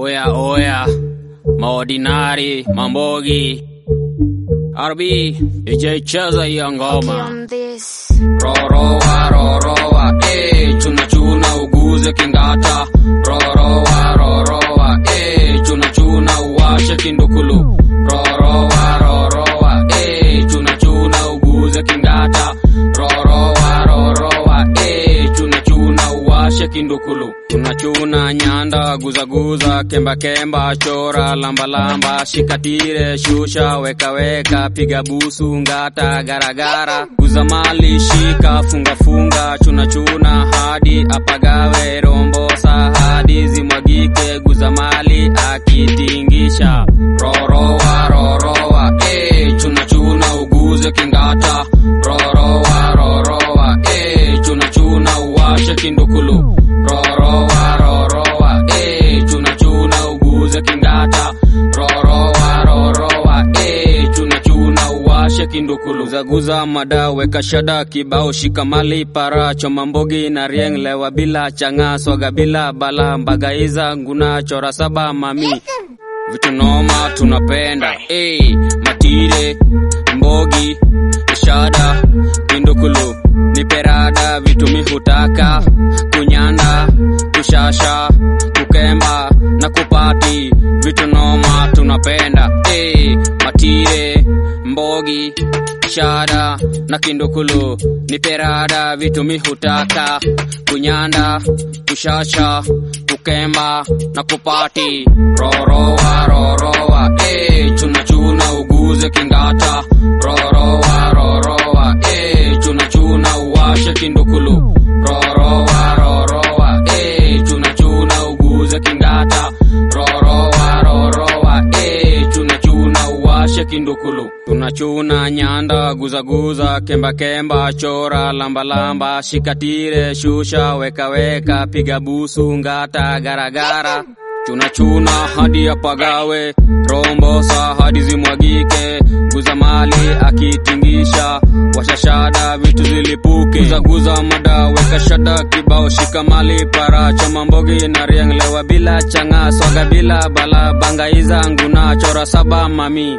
Oya oya, maordinari, mambogi, RB, ijaicheza hiyo ngoma. on this. Rorowa rorowa, eh, chuna chuna uguze kingata. Rorowa rorowa, eh, chuna chuna uwashe kindukulu. Rorowa rorowa, eh, chuna chuna uguze kingata. Rorowa rorowa, eh, chuna chuna uwashe kindukulu. Tunachuna nyanda guzaguza kemba kemba chora lamba lamba shikatire shusha weka weka piga busu ngata garagara guza mali shika funga funga chuna chuna hadi apagawe rombosa hadi zimwagike guza mali akitingisha rorowa rorowa eh chuna chuna uguze kingata rorowa rorowa eh chuna chuna uwashe kindukulu rorowa rorowa eh chuna chuna uguze kingata rorowa rorowa eh chuna chuna uwashe kindukulu zaguza mada weka shada kibao shikamali para choma mbogi na rieng lewa bila changa swaga bila bala mbagaiza nguna chora saba mami vitu noma tunapenda hey, matire mbogi shada kindukulu niperada vitu mihutaka kunyanda kushasha kukemba na kupati vitu noma tunapenda hey, matire mbogi shada na kindukulu niperada vitu mihutaka kunyanda kushasha kukemba na kupati rorowa rorowa eh, chuna chuna uguze kingata rorowa rorowa eh, chuna chuna uwashe kindukulu rorowa rorowa eh, chuna chuna uguze kingata rorowa rorowa eh, chuna chuna uwashe kindukulu tunachuna nyanda guzaguza kemba kemba chora lamba lamba shikatire shusha weka weka piga busu ngata garagara chunachuna hadi apagawe rombosa hadi zimwagike guza mali akitingisha washashada vitu zilipuke guzaguza mada weka shada kibao shika mali para choma mbogi na rienglewa bila changa swaga bila bala bangaiza nguna chora saba mami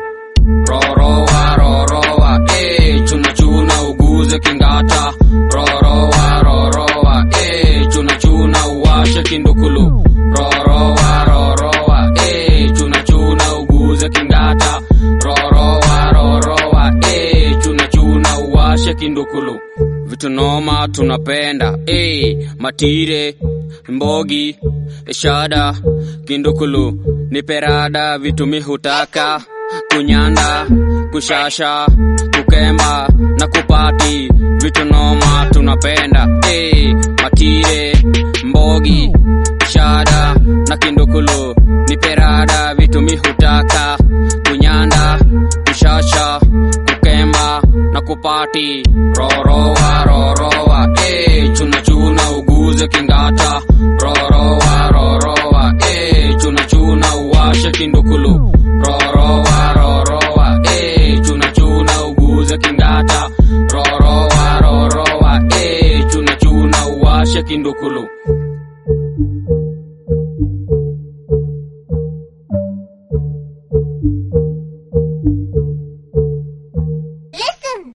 rorowa rorowa eh chuna chuna uguze kingata rorowa rorowa eh chuna chuna uwashe kindukulu rorowa rorowa eh chuna chuna uguze kingata rorowa rorowa eh chuna chuna uwashe kindukulu vitu noma tunapenda eh matire mbogi shada kindukulu niperada vitu mihutaka kunyanda kushasha kukemba na kupati vitu noma tunapenda hey, matire mbogi shada na kindukulu niperada vitu mihutaka kunyanda kushasha kukemba na kupati rorowa rorowa hey, chuna chuna uguze kingata rorowa rorowa hey, chuna chuna uwashe kindukulu rorowa rorowa eh chuna chuna uguze kingata rorowa rorowa eh chuna chuna uwashe kindukulu